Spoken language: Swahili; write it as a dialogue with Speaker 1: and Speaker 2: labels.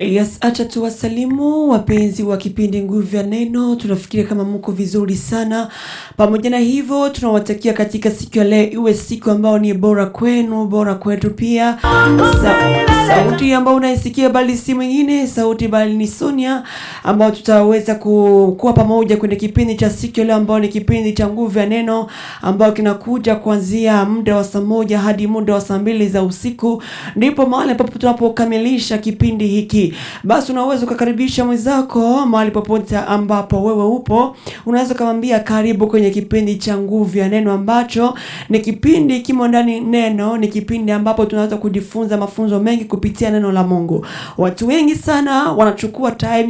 Speaker 1: Yes, acha tuwasalimu wapenzi wa kipindi Nguvu ya Neno. Tunafikiria kama mko vizuri sana. Pamoja na hivyo, tunawatakia katika siku ya leo iwe siku ambayo ni bora kwenu, bora kwetu pia. Sa sauti ambayo unaisikia bali si mwingine, sauti bali ni Sonia, ambao tutaweza ku, kuwa pamoja kwenye kipindi cha siku ya leo ambao ni kipindi cha Nguvu ya Neno ambao kinakuja kuanzia muda wa saa moja hadi muda wa saa mbili za usiku, ndipo mahali ambapo tunapokamilisha kipindi hiki. Basi unaweza ukakaribisha mwenzako mahali popote ambapo wewe upo, unaweza ukamwambia karibu kwenye kipindi cha Nguvu ya Neno, ambacho ni kipindi kimo ndani neno, ni kipindi ambapo tunaweza kujifunza mafunzo mengi kupitia neno la Mungu. Watu wengi sana wanachukua time